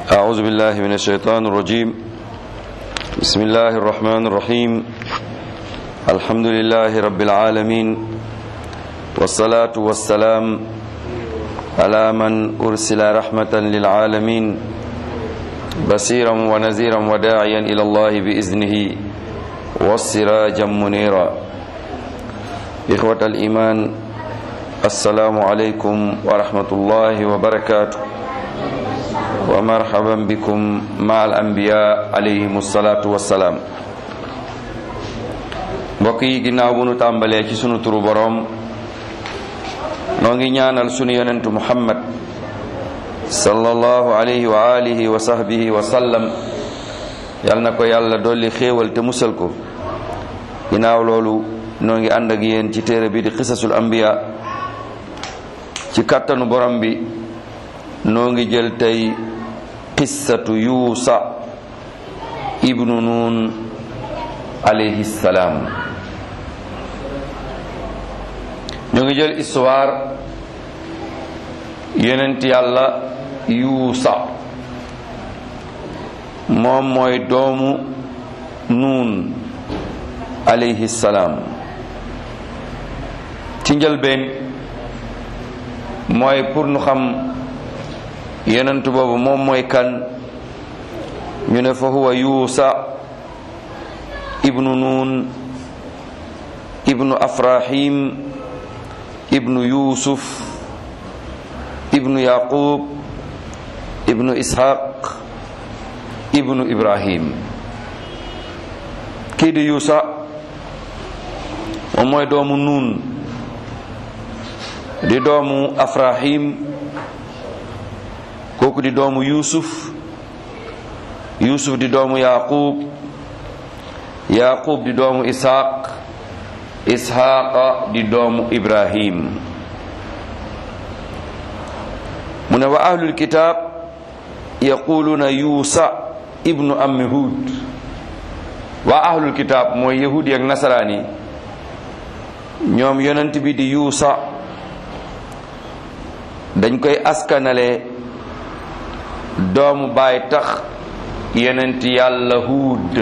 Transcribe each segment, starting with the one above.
أعوذ بالله من الشيطان الرجيم بسم الله الرحمن الرحيم الحمد لله رب العالمين والصلاة والسلام على من أرسل رحمة للعالمين بصيرا ونذيرا وداعيا إلى الله بإذنه والسراجا منيرا إخوة الإيمان السلام عليكم ورحمة الله وبركاته ومرحبا بكم مع الأنبياء عليهم الصلاة والسلام mbokk yi ginnaaw bu nu tàmbalee ci sunu turu boroom noo ngi ñaanal sunu yonentu muhammad sallallahu alayhi wa alihi wa sahbihi wa sallam yal na ko yàlla dolli xéewal te musal ko ginnaaw loolu noo ngi ànd ak yéen ci téere bi di xisasul anbiya ci kàttanu borom bi noo ngi jël tey qissatu yuusa ibnu nuun alayhi salaam ñoo ngi jël histoire yonent yàlla yuusa moom mooy doomu nuun alayhi salaam ci njëlbeen mooy pour nu xam yonent boobu moom mooy kan ñu ne fa huwa yuusa ibnu nuun ibnu afrahim ibnu yusuf ibnu yaqub ibnu ishaq ibnu ibrahim kii di yuusa moom mooy doomu nuun di doomu afrahim kooku di doomu yusuf yusuf di doomu yaqub yaqub di doomu ishaq ishaqa di doomu ibrahim mu ne wa ahlul kitab yaquluna yuusa ibnu ammi hud waa ahlul kitab mooy yahudi ak nasaraan yi ñoom yonent bi di yuusa dañ koy askanale doomu baay tax yonent yàlla huud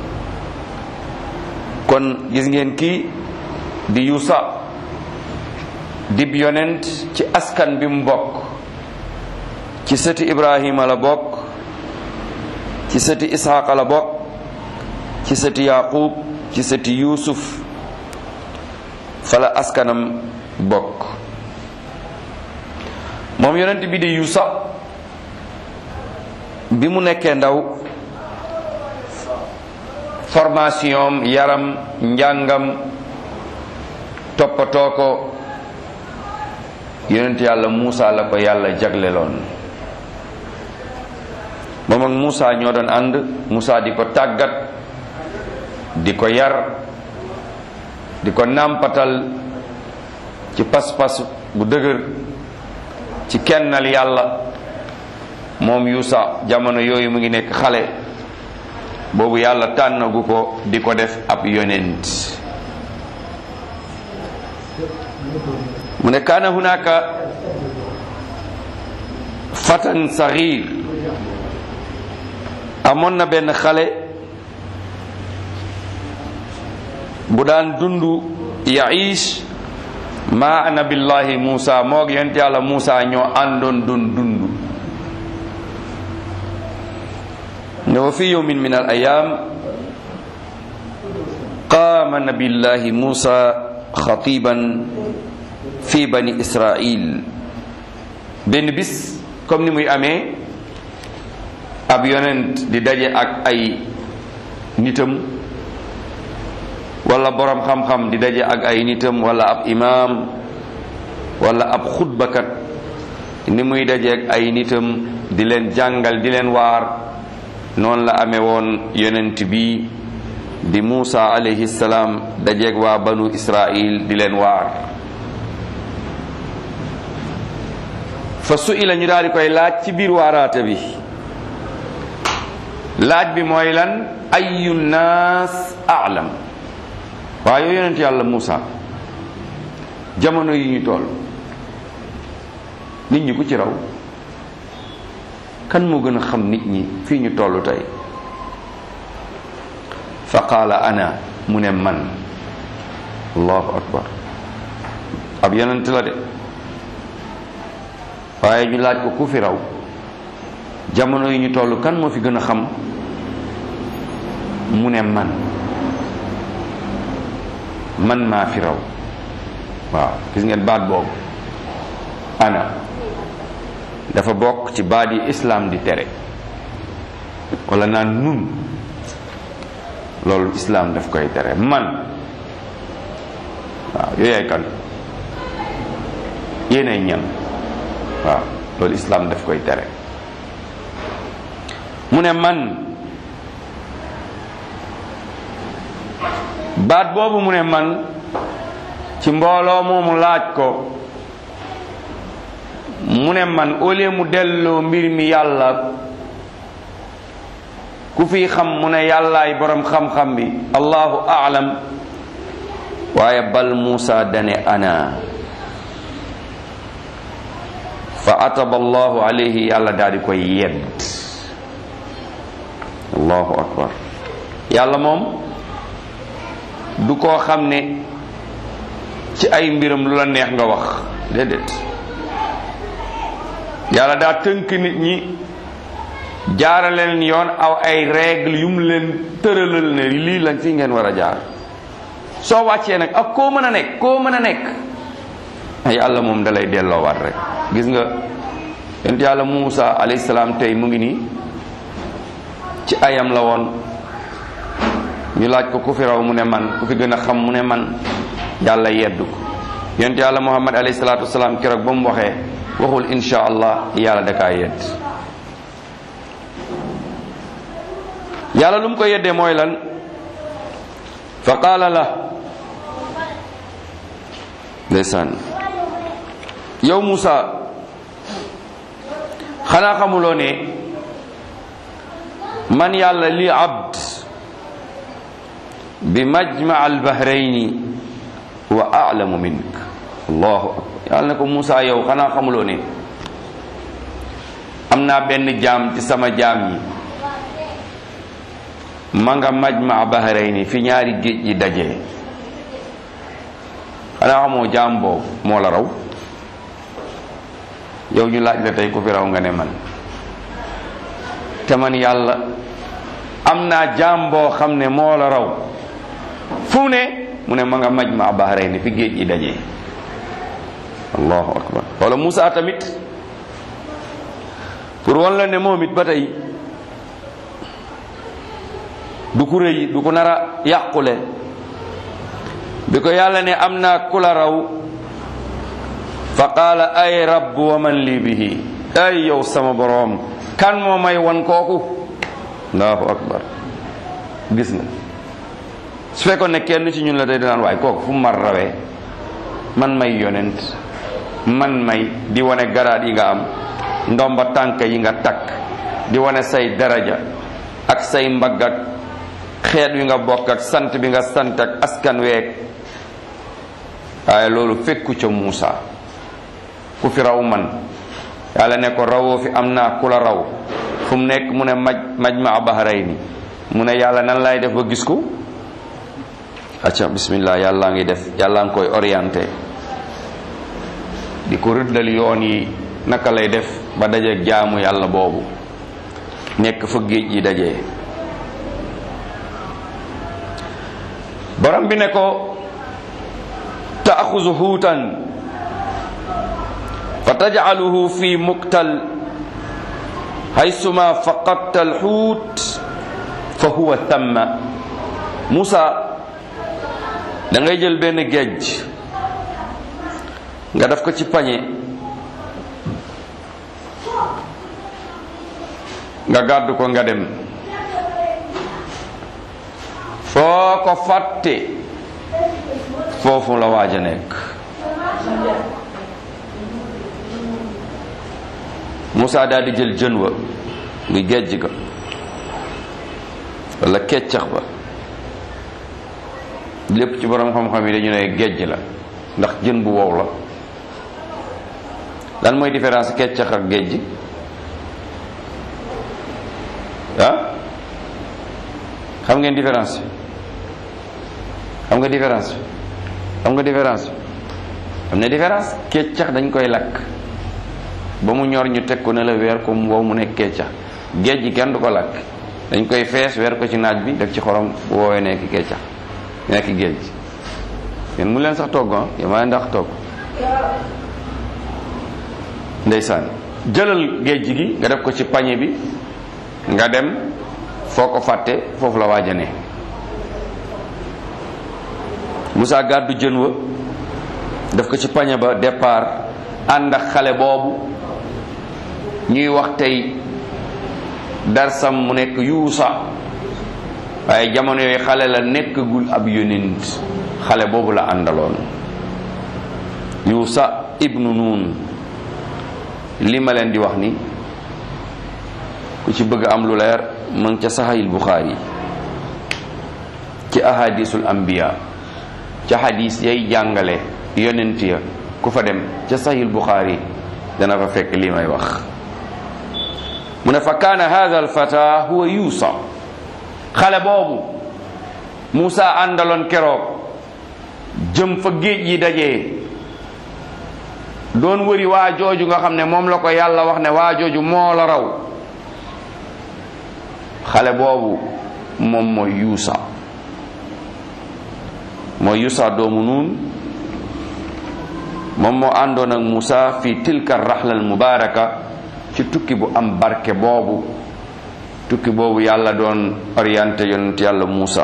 kon gis ngeen kii di yuusa dib yonent ci askan bi mu bokk ci sëti ibrahima la bokk ci sëti isxaqa la bokk ci sëti yaqub ci sëti yusuf fala askanam bokk moom yonent bi di yuusa bi mu nekkee ndaw formation yaram njàngam toppatoo ko yonent yàlla Muusa la ko yàlla jagleloon moom ak Muusa ñoo doon ànd Muusa di ko tàggat di ko yar di ko nàmpatal ci pas-pas bu dëgër ci kennal yàlla moom Yuusa jamono yooyu mu ngi nekk xale boobu yàlla tànnagu ko di ko def ab yonent mu ne kaana hunaka fatan saxiir amoon na benn xale bu daan dundu yaish ma nabillahi Muusa moog yonent yàlla Muusa ñoo àndoon dun dundu ne wa fi yawmin min al ayam qaama nabillahi Muusa xatiban fi bani Israil benn bis comme ni muy amee ab yonent di daje ak ay nitam wala borom xam-xam di daje ak ay nitam wala ab imaam wala ab xutbakat ni muy daje ak ay nitam di leen jàngal di leen waar noonu la amee woon yonent bi di Muusa alayhi salaam dajeeg waa banu Israil di leen waar fa su ila ñu daal di koy laaj ci biir waaraate bi laaj bi mooy lan ayu naas aalam waaye yow yonent yàlla Muusa jamono yi ñu toll nit ñi ku ci raw kan moo gën a xam nit ñi fii ñu toll tey fa qaala ana mu ne man allahu akbar ab yonent la de waaye ñu laaj ko ku fi raw jamono yi ñu toll kan moo fi gën a xam mu ne man man maa fi raw waaw gis ngeen baat boobu ana dafa bokk ci baat yi islaam di tere wala naan nun loolu islaam daf koy tere man waaw yooyaay kan yéenay ñan waaw loolu islaam daf koy tere mu ne man baat boobu mu ne man ci mbooloo moomu laaj ko mu ne man au lieu mu delloo mbir mi yàlla ku fi xam mu ne yàllaay borom xam-xam bi allahu aalam waaye bal Muusa dane ana fa ataba allahu alayhi yàlla daal di koy yedd allahu akbar yàlla moom du koo xam ne ci ay mbiram lu la neex nga wax déedéet yàlla daa tënk nit ñi jaarale leen yoon aw ay règle yu mu leen tëralal ne lii lañ fi ngeen war a jaar soo wàccee nag ak koo mën a nekk koo mën a nekk yàlla moom dalay delloowaat rek gis nga yent yàlla Muusa alayhi salaam tey mu ngi nii ci ayam la woon ñu laaj ko ku fi raw mu ne man ku fi gën a xam mu ne man yàlla yeddu ko yent yàlla Muhammad alayhi salaatu wasalaam keroog ba mu waxee waxul insha allah yàlla da kaa yedd yàlla lu mu ko yeddee mooy lan fa qaala la ndeysaan yow Muusa xanaa xamuloo ne man yàlla li abd bi majma al bahrayni wa a'lamu mink allahu akbar yàlla ne ko Muusa yow xanaa xamuloo ne am naa benn jaam ci sama jaam yi ma nga majma bahrayni fi ñaari géej yi dajee xanaa xamoo jaam boobu moo la raw yow ñu laaj la tey ku fi raw nga ne man te man yàlla am naa jaam boo xam ne moo la raw fu ne mu ne ma nga majma bahrayni fi géej yi dajee allahu akbar wala Moussa tamit pour wan la ne moom it ba tey du ku rëy du ko nar a yàqule bi ko yàlla ne am naa ku la raw fa qaala ay rabb wa man lii bihi ay yow sama boroom kan moo may wan kooku allahu akbar gis nga su fekkoon ne kenn ci ñun la tey dinaan waay kooku fu mu mar rawee man may yonent man may di wane garaat yi nga am ndomba tànk yi nga takk di wane say daraja ak say mbagg ak xeet wi nga bokk ak sant bi nga sant ak askan week waaye loolu fekku ca Muusa ku fi raw man yàlla ne ko rawoo fi am naa ku la raw fu mu nekk mu ne maj majma bahrayni mu ne yàlla nan lay def ba gis ko acca bismillah yàlla ngi def yàlla ngi koy orienté di ko rëddal yoon yi naka lay def ba dajeeg jaamu yàlla boobu nekk fa géej yi dajee borom bi ne ko taaxuzu xuutan fa tajcaluhu fi muktal haysuma faqadta alxuut fa huwa thamma Moussa da ngay jël benn géej nga def ko ci pañe nga gàddu ko nga dem foo ko fàtte foofu la waaj a nekk Moussa daal di jël jën wa muy géej ga wala keccax ba lépp ci borom xam-xam yi dañu ne géej la ndax jën bu wow la lan mooy différence keccax ak géej ah xam ngeen différence bi xam nga différence bi xam nga différence bi am na différence keccax dañ koy lakk ba mu ñor ñu teg ko ne la weer ko wow mu nekk keccax géej gi kenn du ko lakk dañ koy fees weer ko ci naaj bi def ci xorom bu woowee nekk keccax nekk géej yéen mu leen sax togg ah yéen maa ndax togg ndeysaan jëlal géej gi nga def ko ci pañe bi nga dem foo ko fàtte foofu la waaja ne Moussa gàddu jën wa def ko ci pañe ba départ ànd ak xale boobu ñuy wax tey darsam mu nekk yuusa waaye jamono yooyu xale la nekkagul ab yonent xale boobu la àndaloon yuusa ibnu nuun li ma leen di wax ni ku ci bëgg am lu leer mu ngi ca saxayil buxaari ci ahadisul anbiya ca hadis yay jàngale yonent ya ku fa dem ca saxayil buxaari dana fa fekk li may wax mu ne fa kaana hada alfata huwa yuusa xale boobu Muusa àndaloon keroog jëm fa géej yi dajee doon wëri waa jooju nga xam ne moom la ko yàlla wax ne waa jooju moo la raw xale boobu moom mooy yuusa mooy yuusa doomu nuun moom moo àndoon ak Muusa fi tilka raxla al mubaraka ci tukki bu am barke boobu tukki boobu yàlla doon orienté yonent yàlla Muusa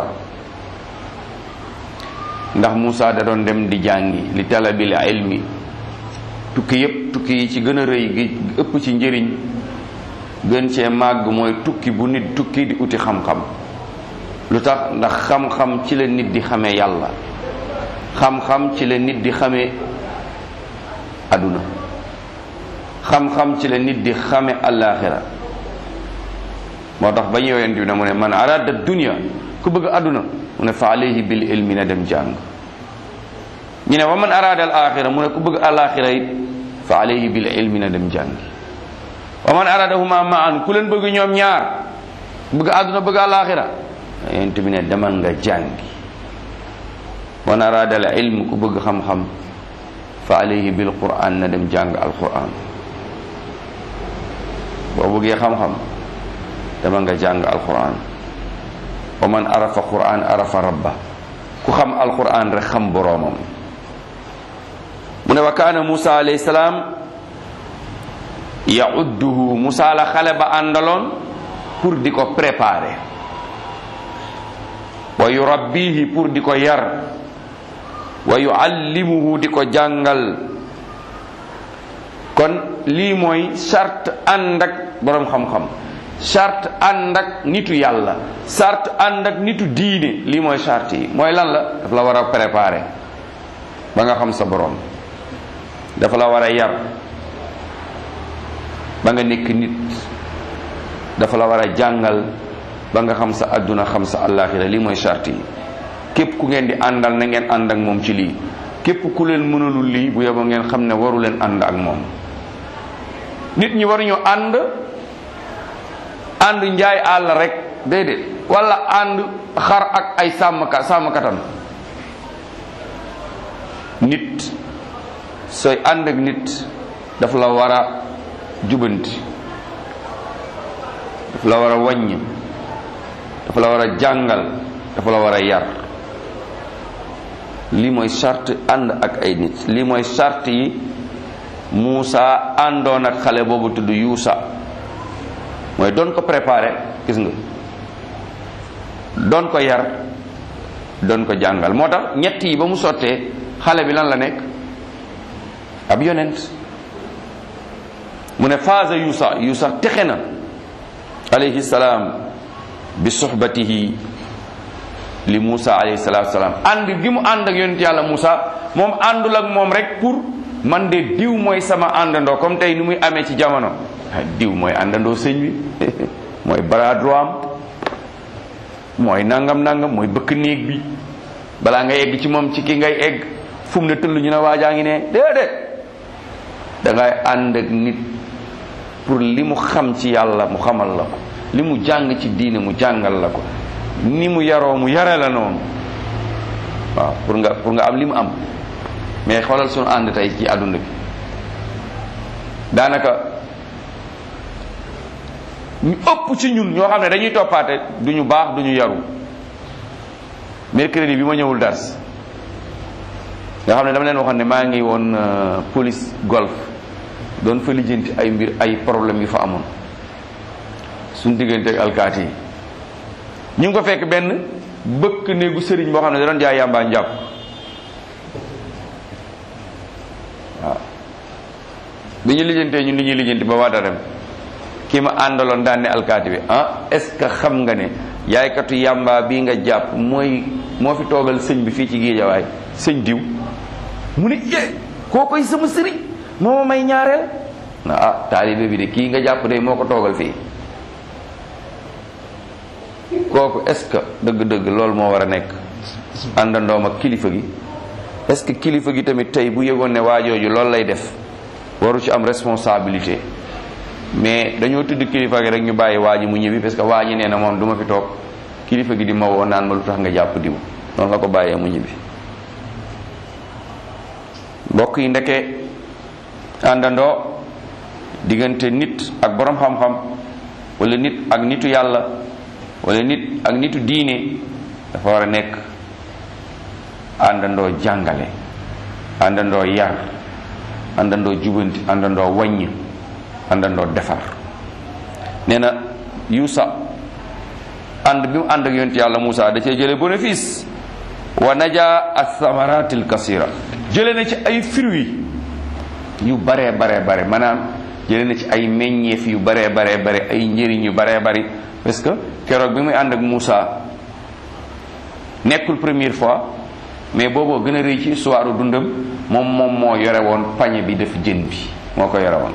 ndax Muusa da doon dem di jàngi li talabil ilmi tukki yépp tukki yi ci gën a rëy gi ëpp ci njëriñ gën cee màgg mooy tukki bu nit tukki di uti xam-xam lu tax ndax xam-xam ci la nit di xamee yàlla xam-xam ci la nit di xamee aduna xam-xam ci la nit di xame alaxira moo tax ba ñu yonent bi ne mu ne man arada dunia ku bëgg aduna mu ne fa alayhi bil ilmi na dem jàng ñu ne wa man arada al axira mu ne ku bëgg alaxira it fa alayhi bil ilmi na dem jàng wa man aradahuma maan ku leen bëgg ñoom ñaar bëgg aduna bëgg alaxira yonent bi ne demal nga jàngi man arada al ilm ku bëgg xam-xam fa alayhi bil quran na dem jàng al quran boo bëggee xam-xam dama nga jàng alquran wa man arafa quran arafa rabba ku xam alquran rek xam boroomam mu ne wa kaana musa alayhi salaam yaudduhu musa la xale ba àndaloon pour di ko préparer wa yurabbihi pour di ko yar wa yuallimuhu di ko jàngal kon lii mooy charte ànd ak boroom xam-xam charte ànd ak nitu yàlla charte ànd ak nitu diine lii mooy charte yi mooy lan la dafa la war a préparer ba nga xam sa boroom dafa la war a yar ba nga nekk nit dafa la war a jàngal ba nga xam sa àdduna xam sa àllaaxira lii mooy charte yi képp ku ngeen di àndal na ngeen ànd ak moom ci lii képp ku leen mënalul lii bu yeboo ngeen xam ne waru leen ànd ak moom nit ñi waruñu ànd ànd njaay àll rek déedéet wala ànd xar ak ay sàmmkat sàmmkatam nit sooy ànd ak nit daf la war a jubanti daf la war a wàññ dafa la war a jàngal dafa la war a yar lii mooy charte ànd ak ay nit lii mooy charte yi Muusa àndoon ak xale boobu tudd Yuusa mooy doon ko préparé gis nga doon ko yar doon ko jàngal moo tax ñett yi ba mu sottee xale bi lan la nekk ab yonent mu ne faasa Yuusa Yuusa texe na alayhi salaam bi suhbatihi li Muusa alayhi salaatu salaam ànd gi mu ànd ak yonent yàlla Muusa moom àndul ak moom rek pour man de diw mooy sama àndandoo comme tey ni muy amee ci jamono diw mooy àndandoo sëñ bi mooy bras droit am mooy nangam nangam mooy bëkk néeg bi balaa nga egg ci moom ci ki ngay egg fu mu ne tëll ñu ne waajaa ngi ne déedéet da ngay ànd ak nit pour li mu xam ci yàlla mu xamal la ko li mu jàng ci diine mu jàngal la ko ni mu yaroo mu yare la noonu waaw pour nga pour nga am li mu am mais xoolal suñu ànd tey ci àdduna bi daanaka ñu ëpp ci ñun ñoo xam ne dañuy toppaate du ñu baax du ñu yaru mercredi bi ma ñëwul dars nga xam ne dama leen waxoon ne maa ngi woon police golf doon fa lijjanti ay mbir ay problème yu fa amoon suñ diggante ak alkaati yi ñu ngi ko fekk benn bëkk néegu sëriñ boo xam ne da doon jaay yàmbaa njàpp waaw bi ñu lijjantee ñun li ñuy lijjanti ba waata dem kii ma àndaloon daan ne alkaati bi ah est ce que xam nga ne yaaykatu yàmbaa bii nga jàpp mooy moo fi toogal sëñ bi fii ci géejawaay sëñ diw mu ne eh koo koy sama sëriñ moo ma may ñaareel na ah taalibe bi de kii nga jàpp de moo ko toogal fii kooku est ce que dëgg-dëgg loolu moo war a nekk àndandoom ak kilifa gi est ce que kilifa gi tamit tey bu yëgoon ne waajooju loolu lay def waru ci am responsabilité mais dañoo tudd kilifa gi rek ñu bàyyi waa ji mu ñibbi parce que waa ji nee na moom du ma fi toog kilifa gi di ma woo naan ma lu tax nga jàpp diw noonu la ko bàyyee mu ñibbi mbokk yi ndeke àndandoo diggante nit ak borom xam-xam wala nit ak nitu yàlla wala nit ak nitu diine dafa war a nekk àndandoo jàngale àndandoo yar àndandoo jubanti àndandoo wàññ àndandoo defar nee na yuusa ànd bi mu ànd ak yonent yàlla Muusa da cee jële bénéfice wa naja athamaratil kasira jële na ci ay fruits yu baree baree bare maanaam jële na ci ay meññeef yu baree baree bare ay njëriñ yu baree bari parce que keroog bi muy ànd ak Muusa nekkul première fois mais booboo gën a rëy ci histoire dundam moom moom moo yore woon pañe bi def jën bi moo ko yore woon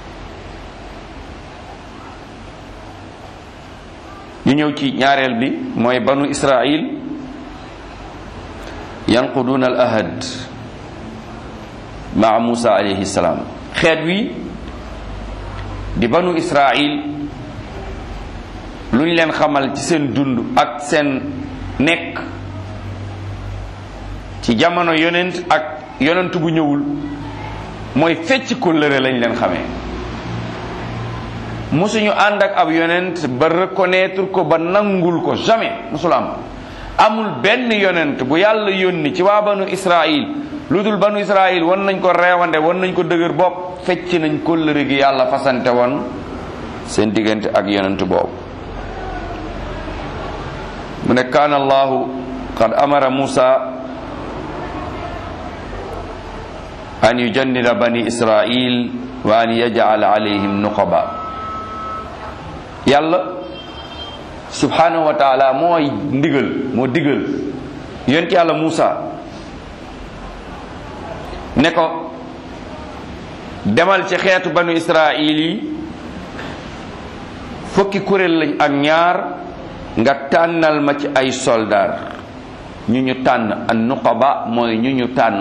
ñu ñëw ci ñaareel bi mooy banu israil yanquduna al ahad maa musa alayhi salaam xeet wi di banu israil lu ñu leen xamal ci seen dund ak seen nekk ci jamono yonent ak yonent bu ñëwul mooy fecc kóllëre lañ leen xamee mosuñu ànd ak ab yonent ba reconnaître ko ba nangul ko jamais mosul am amul benn yonent bu yàlla yónni ci waa banu israil lu dul banu israil wan nañ ko reewande wan nañ ko dëgër bopp fecc nañ kóllëre gi yàlla fasante woon seen diggante ak yonent boobu mu ne kaana allahu qad amara musa an yujannida bani israil wa an yaj'ala alayhim nuqaba yàlla subhanahu wa taala mooy ndigal moo digal yonent yàlla Muusa ne ko demal ci xeetu banu israil yi fukki kuréel lañ ak ñaar nga tànnal ma ci ay soldaar ñu ñu tànn an nuqaba mooy ñu ñu tànn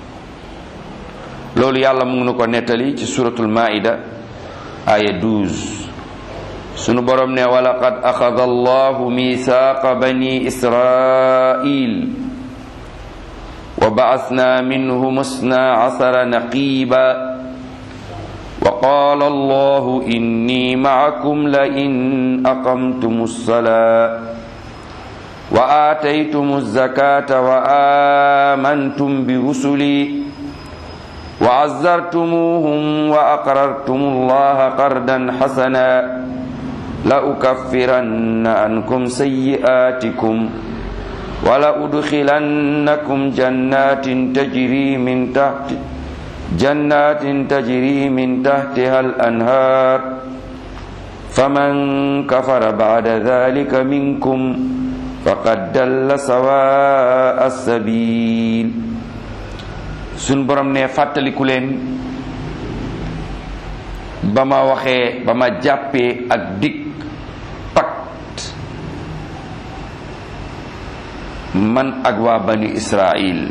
loolu yàlla mu ngi nu ko nettali ci suratul maida aya 12 sunu borom ne walaqad axada allahu mithaqa bani israil wa ba'athna minhum isna asara naqiba وقال الله إني معكم لئن أقمتم الصلاة وآتيتم الزكاة وآمنتم برسلي وعزرتموهم وأقررتم الله قردا حسنا لأكفرن عنكم سيئاتكم ولأدخلنكم جنات تجري من تحت جنات تجري من تحتها الأنهار فمن كفر بعد ذلك منكم فقد دل سواء السبيل suñ borom ne fàttaliku leen ba ma waxee ba ma jàppee ak dig pacte man ak waa bani Israil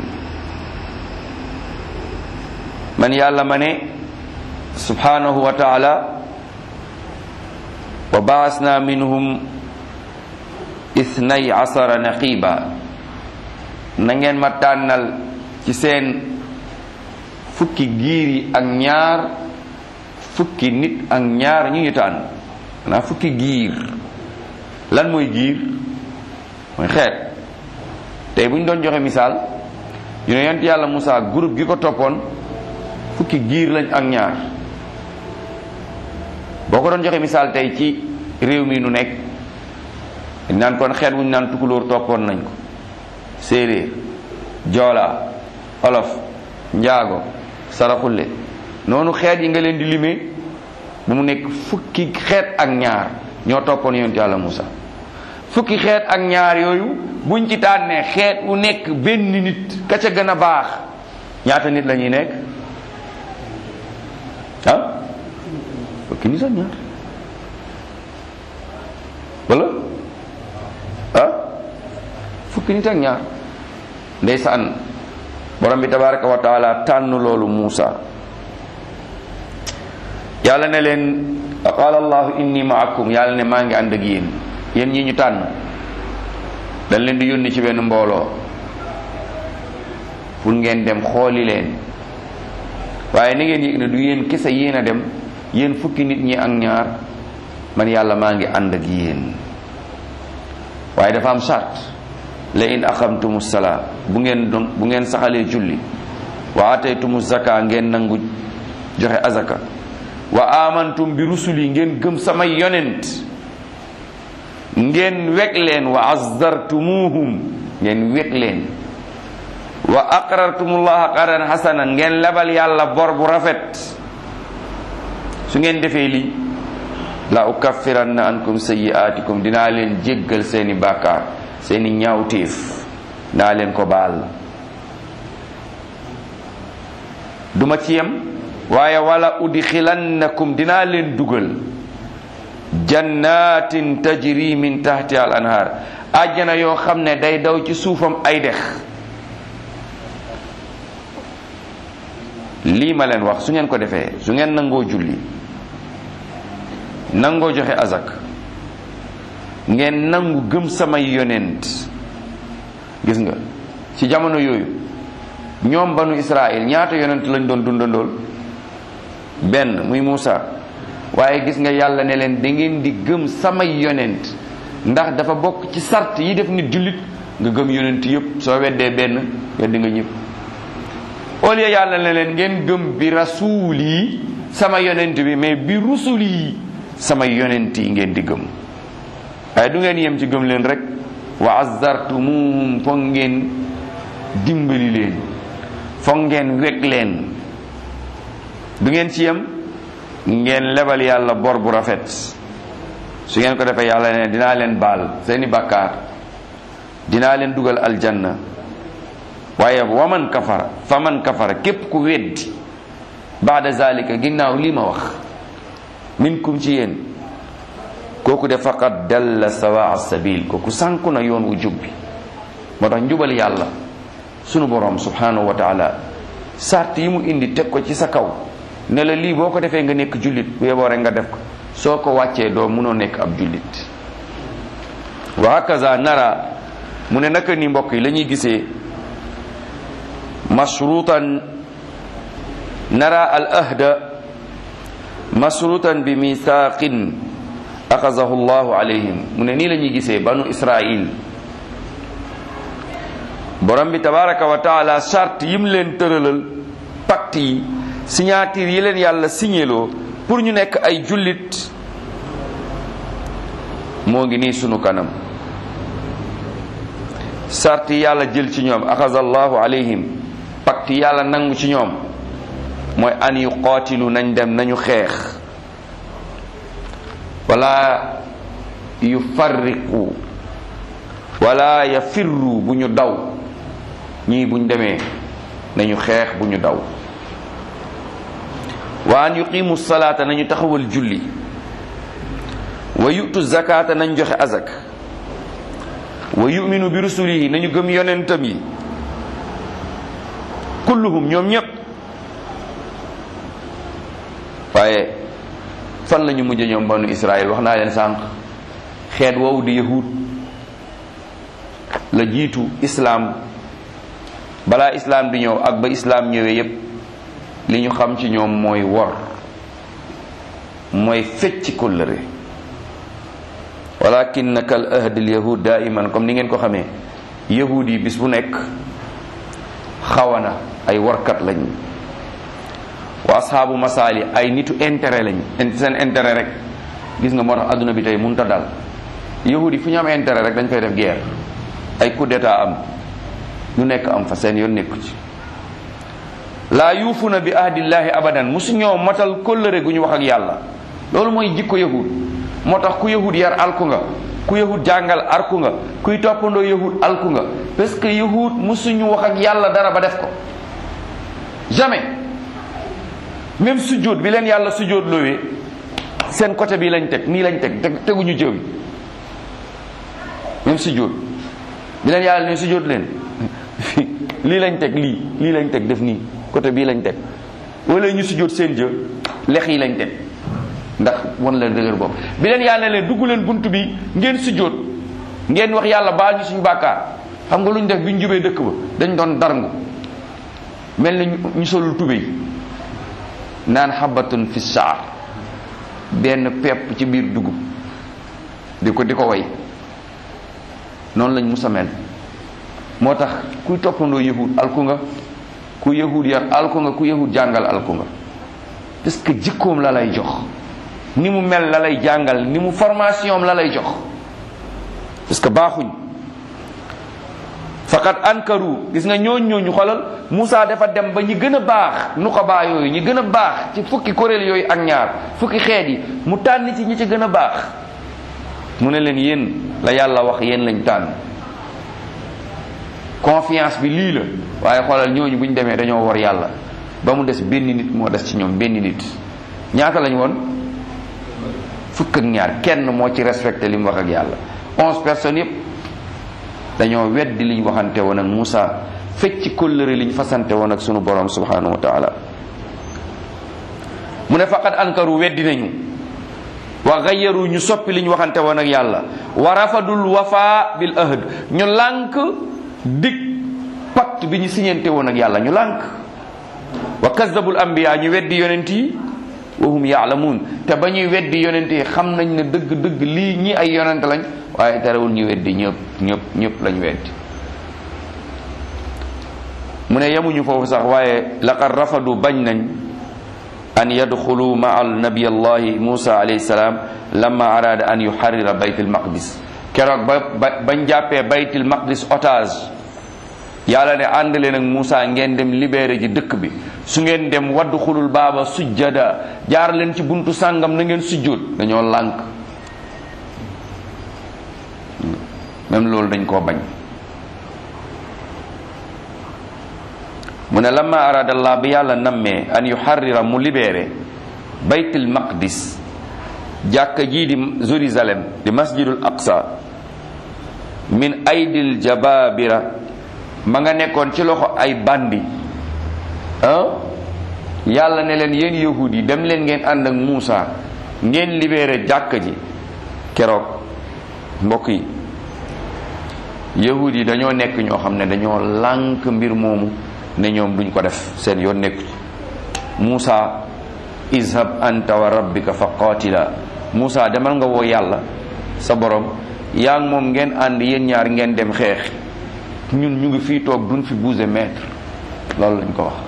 man yàlla ma ne subhanahu wa taala wa baasna minhum ithnay asara naqiba na ngeen ma tànnal ci seen fukki giir yi ak ñaar fukki nit ak ñaar ñu ñu tànn maanaam fukki giir lan mooy giir mooy xeet tey bu ñu doon joxe misaal ñu ne yonent yàlla Moussa groupe gi ko toppoon fukki giir lañ ak ñaar boo ko doon joxe misaal tey ci réew mi nu nekk dañ naan kon xeet wuñ naan tukulóor toppoon nañ ko séeréer joola olof njaago saraxulle noonu xeet yi nga leen di limee bu mu nekk fukki xeet ak ñaar ñoo toppoon yonent yàlla Moussa fukki xeet ak ñaar yooyu buñ ci tànnee xeet wu nekk benn nit ka ca gën a baax ñaata nit la ñuy nekk ah fukki nit ak ñaar wala ah fukki nit ak ñaar ndeysaan borom bi tabaraka wa taala tànn loolu Muusa yàlla ne leen qaala allahu inni maakum yàlla ne maa ngi ànd ak yéen yéen ñi ñu tànn dañ leen di yónni ci benn mbooloo pour ngeen dem xooli leen waaye na ngeen yëg ne du yéen kese yéen a dem yéen fukki nit ñi ak ñaar man yàlla maa ngi ànd ak yéen waaye dafa am charte la in aqamtumu salaa bu ngeen doon bu ngeen saxalee julli wa ataytumu zaka ngeen nangu joxe azaka wa amantum bi rusuli ngeen gëm samay yonent ngeen weg leen wa azzartumuhum ngeen weg leen wa aqrartumullaha qardan hasana ngeen lebal yàlla bor bu rafet su ngeen defee lii la ukaffiranna ankum sayyi'atikum dinaa leen jéggal seeni bàkkaar seeni ñaawteef naa leen ko baal duma ci yem waaye wala udxilannakum dinaa leen dugal jannatin tajri min tahti al anhar àjjana yoo xam ne day daw ci suufam ay dex lii ma leen wax su ngeen ko defee su ngeen nangoo julli nangoo joxe azak ngeen nangu gëm samay yonent gis nga ci jamono yooyu ñoom banu Israël ñaata yonent lañ doon dundandool benn muy Muusa waaye gis nga yàlla ne leen da ngeen di gëm samay yonent ndax dafa bokk ci sart yi def nit jullit nga gëm yonent yëpp soo weddee benn weddi nga ñëpp au lieu yàlla ne leen ngeen gëm bi rasuul yi sama yonent bi mais bi rusul yi sama yonent yi ngeen di gëm waaye du ngeen yem ci gëm leen rek wa azzartumuhum foog ngeen dimbali leen foog ngeen weg leen du ngeen ci yem ngeen lebal yàlla bor bu rafet su ngeen ko defee yàlla ne dinaa leen baal seeni bàkkaar dinaa leen dugal aljanna waaye waman kafara fa man kafara képp ku weddi baada zalika ginnaaw lii ma wax minkum ci yéen kooku de faqad dalla sawa sabil kooku sànku na yoon wu jub bi moo tax njubal yàlla sunu borom subhanahu wa taala sart yi mu indi teg ko ci sa kaw ne la lii boo ko defee nga nekk jullit bu yeboo rek nga def ko soo ko wàccee doo munoo nekk ab jullit wa hakaza nara mu ne naka ni mbokk yi la ñuy gisee mashrutan nara al ahda mashrutan bi mithaqin axazahu llahu alayhim mu ne nii la ñuy gisee banu israil borom bi tabaraka wa taala charte yim leen tëralal pacte yi signature yi leen yàlla signéloo pour ñu nekk ay jullit moo ngi nii sunu kanam charte yi yàlla jël ci ñoom axaza allahu alayhim pacte yi yàlla nangu ci ñoom mooy an yu qootilu nañ dem nañu xeex wala yu farriqu wala ya firru bu ñu daw ñii buñ demee nañu xeex bu ñu daw wa an yuqimu salaata nañu taxawal julli wa yu'tu zakata nañ joxe azak wa yu'minu bi rusulihi nañu gëm yonentam yi kulluhum ñoom ñépp waaye fan la ñu mujj ñoom banu Israël wax naa leen sànq xeet woowu di yahud la jiitu islaam balaa islaam di ñëw ak ba islaam ñëwee yépp li ñu xam ci ñoom mooy wor mooy fecc kóllëre walakin kal ahdil yahud daiman comme ni ngeen ko xamee yahud yi bis bu nekk xawana ay warkat lañ wa ashaabu masaali ay nitu intérêt lañ seen intérêt rek gis nga moo tax adduna bi tey mënut a dal yahud yi fu ñu am intérêt rek dañ fay def guerre ay coup d'état am lu nekk am fa seen yoon nekku ci laa yuufuna bi ahdillahi abadan musu ñoo matal kóllëre gu ñu wax ak yàlla loolu mooy jikko yahud moo tax ku yahud yar alku nga ku yahud jàngal arku nga kuy toppandoo yahud alku nga parce que yahud musuñu wax ak yàlla dara ba def ko jamais même sujjóot bi leen yàlla sujjóot loowee seen côté bi lañ teg nii lañ teg teg teguñu jëw yi même sujjóot bi leen yàlla ne sujjóot leen lii lañ teg lii lii lañ teg def nii côté bii lañ teg wala ñu sujjóot seen jë lex yi lañ teg ndax wan leen dëgër bopp bi leen yàlla ne leen dugg leen bunt bi ngeen sujjóot ngeen wax yàlla baal ñu suñu bàkkaar xam nga lu ñu def bi ñu jubee dëkk ba dañ doon darngu mel ni ñu solul tubéy naan xabatun fi saar benn pepp ci biir dugub di ko di ko way noonu lañ musa mel moo tax kuy toppandoo yahud alku nga ku yahud yar alku nga ku yahud jàngal alku nga parce que jikkoom la lay jox ni mu mel la lay jàngal ni mu formation la lay jox parce que baaxuñ faqat ankaru gis nga ñooñ ñooñu xolal Moussa dafa dem ba ñi gën a baax nu ko baa yooyu ñi gën a baax ci fukki kuréel yooyu ak ñaar fukki xeet yi mu tànn ci ñi ci gën a baax mu ne leen yéen la yàlla wax yéen lañ tànn confiance bi lii la waaye xoolal ñooñu bu ñu demee dañoo war yàlla ba mu des benn nit moo des ci ñoom benn nit ñaata lañ woon fukk ak ñaar kenn moo ci respecté li mu wax ak yàlla onze personnes yépp dañoo weddi liñ waxante woon ak Moussa fecc kóllëre liñ fasante woon ak sunu borom subhanahu wa taala mu ne faqad ankaru weddi nañu wa gayyaru ñu soppi liñ waxante woon ak yàlla wa rafadul wafa bil ahd ñu lànk dig pacte bi ñu siñente woon ak yàlla ñu lànk wa kazabul anbiya ñu weddi yonent yi wa hum yaalamuun te ba ñuy weddi yonent yi xam nañ ne dëgg dëgg lii ñi ay yonent lañ waaye terewul ñu weddi ñëpp ñëpp ñëpp lañ weddi mu ne yemuñu foofu sax waaye laqad rafadu bañ nañ an yadxulu maa nabi allahi musa alayhi salaam lamma arada an yuharrira bayt almaqdis keroog ba bañ jàppee bayt almaqdis otage yàlla ne ànd leen ak Moussa ngeen dem libéré ji dëkk bi su ngeen dem waddu xulul baaba sujjada jaar leen ci buntu sàngam na ngeen sujjóot dañoo lànk même loolu dañ koo bañ mu ne lamma arada allah bi yàlla nammee an yuharrira mu libéré baytul maqdis jàkka jii di Jérusalem di masjidul aqsa min aydil jababira ma nga nekkoon ci loxo ay bandi ah yàlla ne leen yéen yahud yi dem leen ngeen ànd ak Muusa ngeen libéré jàkka ji keroog mbokk yi yahud yi dañoo nekk ñoo xam ne dañoo lànk mbir moomu ne ñoom duñ ko def seen yoon nekku ci Muusa izhab anta wa rabbika fa qatila Muusa demal nga woo yàlla sa borom yaa ngi moom ngeen ànd yéen ñaar ngeen dem xeex ñun ñu ngi fii toog duñ fi bouger mètre loolu lañ ko wax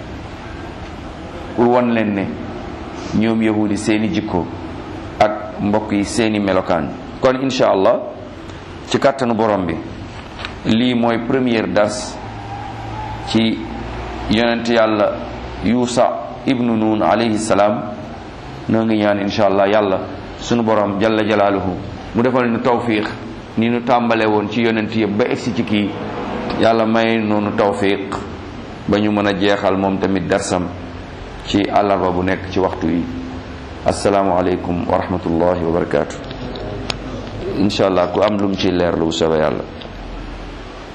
pour wan leen ne ñoom yahudi seeni jikko ak mbokk yi seeni melokaan kon insha allah ci kàttanu borom bi lii mooy première dars ci yonent yàlla yuusa ibnu nun alayhi salaam noo ngi ñaan insha allah yàlla sunu borom jalla jalaaluhu mu defal ñu tawfiq ni nu tàmbale woon ci yonent yëpp ba egsi ci kii yàlla may noonu tawfiq ba ñu mën a jeexal moom tamit darsam ci àllarba bu nekk ci waxtu yi asalaamualeykum wa rahmatullahi wa barakaatu incha allah ku am lu mu ci leer lu bu soobee yàlla